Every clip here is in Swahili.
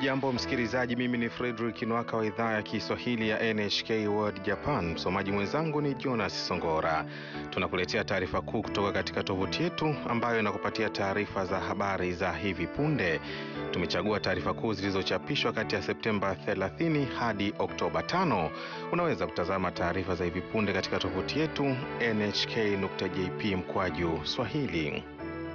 Hujambo msikilizaji, mimi ni Fredrick Nwaka wa idhaa ya Kiswahili ya NHK World Japan. Msomaji mwenzangu ni Jonas Songora. Tunakuletea taarifa kuu kutoka katika tovuti yetu ambayo inakupatia taarifa za habari za hivi punde. Tumechagua taarifa kuu zilizochapishwa kati ya Septemba 30 hadi Oktoba 5. Unaweza kutazama taarifa za hivi punde katika tovuti yetu nhk.jp mkwaju swahili.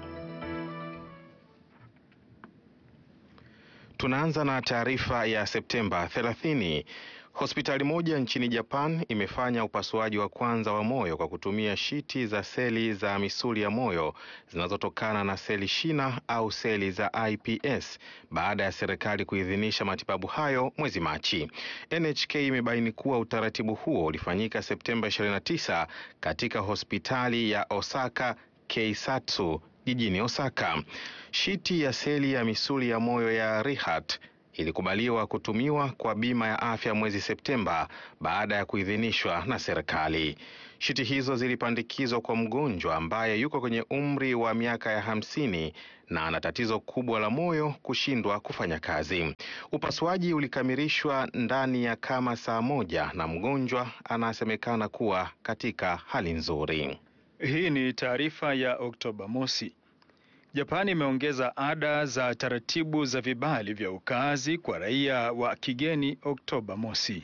Tunaanza na taarifa ya Septemba 30. Hospitali moja nchini Japan imefanya upasuaji wa kwanza wa moyo kwa kutumia shiti za seli za misuli ya moyo zinazotokana na seli shina au seli za iPS baada ya serikali kuidhinisha matibabu hayo mwezi Machi. NHK imebaini kuwa utaratibu huo ulifanyika Septemba 29 katika hospitali ya Osaka Keisatsu jijini Osaka. Shiti ya seli ya misuli ya moyo ya Rehat ilikubaliwa kutumiwa kwa bima ya afya mwezi Septemba baada ya kuidhinishwa na serikali. Shiti hizo zilipandikizwa kwa mgonjwa ambaye yuko kwenye umri wa miaka ya hamsini na ana tatizo kubwa la moyo kushindwa kufanya kazi. Upasuaji ulikamilishwa ndani ya kama saa moja na mgonjwa anasemekana kuwa katika hali nzuri. Hii ni taarifa ya Oktoba mosi. Japani imeongeza ada za taratibu za vibali vya ukaazi kwa raia wa kigeni Oktoba mosi.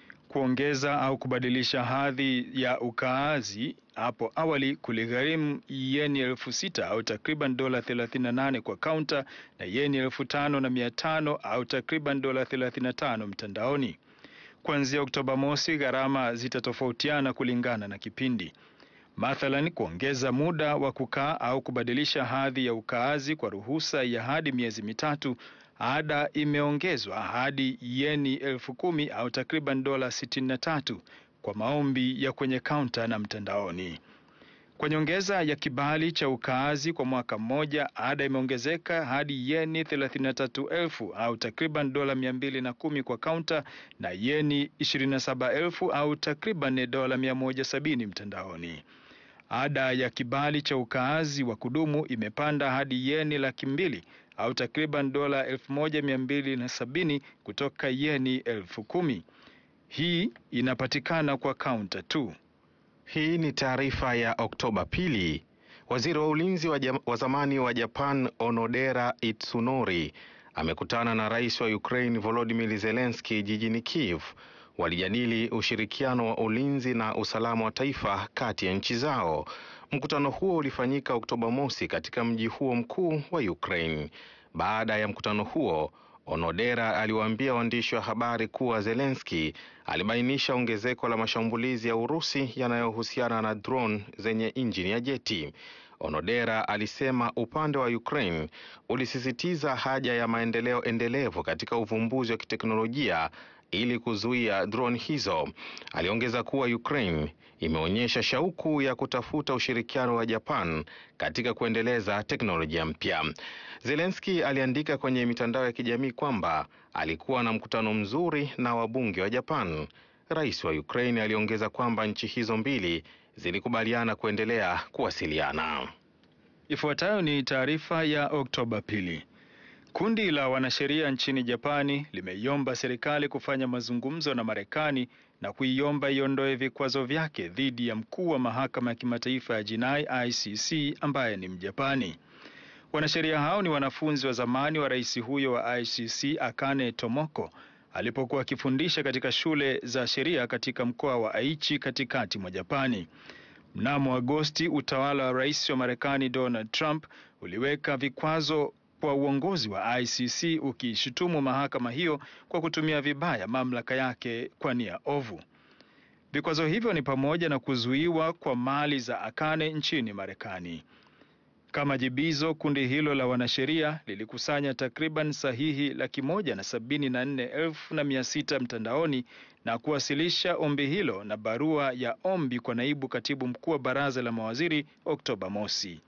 Kuongeza au kubadilisha hadhi ya ukaazi hapo awali kuligharimu yeni elfu sita au takriban dola 38 kwa kaunta na yeni elfu tano na mia tano au takriban dola 35 mtandaoni. Kuanzia Oktoba mosi, gharama zitatofautiana kulingana na kipindi. Mathalan, kuongeza muda wa kukaa au kubadilisha hadhi ya ukaazi kwa ruhusa ya hadi miezi mitatu, ada imeongezwa hadi yeni elfu kumi au takriban dola sitini na tatu kwa maombi ya kwenye kaunta na mtandaoni. Kwa nyongeza ya kibali cha ukaazi kwa mwaka mmoja, ada imeongezeka hadi yeni thelathini na tatu elfu au takriban dola mia mbili na kumi kwa kaunta na yeni ishirini na saba elfu au takriban dola mia moja sabini mtandaoni. Ada ya kibali cha ukaazi wa kudumu imepanda hadi yeni laki mbili au takriban dola elfu moja mia mbili na sabini kutoka yeni elfu kumi. Hii inapatikana kwa kaunta tu. Hii ni taarifa ya Oktoba pili. Waziri wa ulinzi wa, wa zamani wa Japan Onodera Itsunori amekutana na rais wa Ukraine Volodymyr Zelensky jijini Kiev. Walijadili ushirikiano wa ulinzi na usalama wa taifa kati ya nchi zao. Mkutano huo ulifanyika Oktoba mosi katika mji huo mkuu wa Ukraine. Baada ya mkutano huo, Onodera aliwaambia waandishi wa habari kuwa Zelensky alibainisha ongezeko la mashambulizi ya Urusi yanayohusiana na drone zenye injini ya jeti. Onodera alisema upande wa Ukraine ulisisitiza haja ya maendeleo endelevu katika uvumbuzi wa kiteknolojia ili kuzuia drone hizo. Aliongeza kuwa Ukraine imeonyesha shauku ya kutafuta ushirikiano wa Japan katika kuendeleza teknolojia mpya. Zelensky aliandika kwenye mitandao ya kijamii kwamba alikuwa na mkutano mzuri na wabunge wa Japan. Rais wa Ukraine aliongeza kwamba nchi hizo mbili zilikubaliana kuendelea kuwasiliana. Ifuatayo ni taarifa ya Oktoba pili. Kundi la wanasheria nchini Japani limeiomba serikali kufanya mazungumzo na Marekani na kuiomba iondoe vikwazo vyake dhidi ya mkuu wa mahakama ya kimataifa ya jinai ICC ambaye ni Mjapani. Wanasheria hao ni wanafunzi wa zamani wa rais huyo wa ICC Akane Tomoko alipokuwa akifundisha katika shule za sheria katika mkoa wa Aichi katikati mwa Japani. Mnamo Agosti, utawala wa rais wa Marekani Donald Trump uliweka vikwazo kwa uongozi wa ICC ukishutumu mahakama hiyo kwa kutumia vibaya mamlaka yake kwa nia ovu. Vikwazo hivyo ni pamoja na kuzuiwa kwa mali za Akane nchini Marekani. Kama jibizo, kundi hilo la wanasheria lilikusanya takriban sahihi laki moja na sabini na nne elfu na mia sita mtandaoni na kuwasilisha ombi hilo na barua ya ombi kwa naibu katibu mkuu wa baraza la mawaziri Oktoba mosi.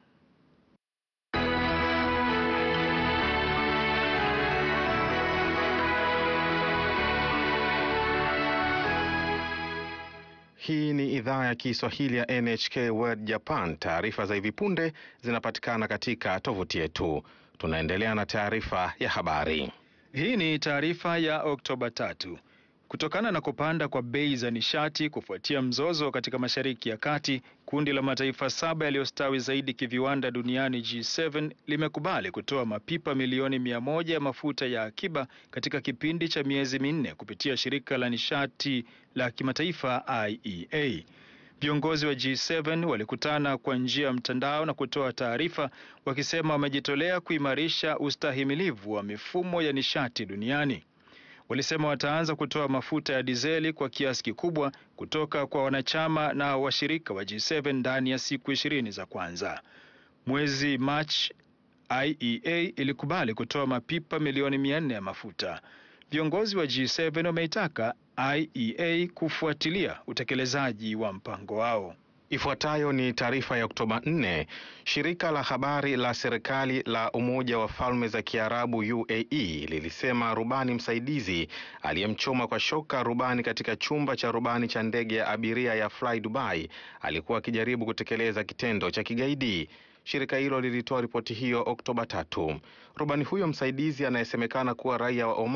Hii ni idhaa ya Kiswahili ya NHK World Japan. Taarifa za hivi punde zinapatikana katika tovuti yetu. Tunaendelea na taarifa ya habari. Hii ni taarifa ya Oktoba tatu. Kutokana na kupanda kwa bei za nishati kufuatia mzozo katika Mashariki ya Kati, kundi la mataifa saba yaliyostawi zaidi kiviwanda duniani G7 limekubali kutoa mapipa milioni mia moja ya mafuta ya akiba katika kipindi cha miezi minne kupitia shirika la nishati la kimataifa IEA. Viongozi wa G7 walikutana kwa njia ya mtandao na kutoa taarifa wakisema wamejitolea kuimarisha ustahimilivu wa mifumo ya nishati duniani. Walisema wataanza kutoa mafuta ya dizeli kwa kiasi kikubwa kutoka kwa wanachama na washirika wa G7 ndani ya siku ishirini za kwanza. Mwezi Machi, IEA ilikubali kutoa mapipa milioni mia nne ya mafuta. Viongozi wa G7 wameitaka IEA kufuatilia utekelezaji wa mpango wao. Ifuatayo ni taarifa ya Oktoba 4. Shirika la habari la serikali la Umoja wa Falme za Kiarabu UAE lilisema rubani msaidizi aliyemchoma kwa shoka rubani katika chumba cha rubani cha ndege ya abiria ya Fly Dubai alikuwa akijaribu kutekeleza kitendo cha kigaidi. Shirika hilo lilitoa ripoti hiyo Oktoba tatu. Rubani huyo msaidizi anayesemekana kuwa raia wa Oman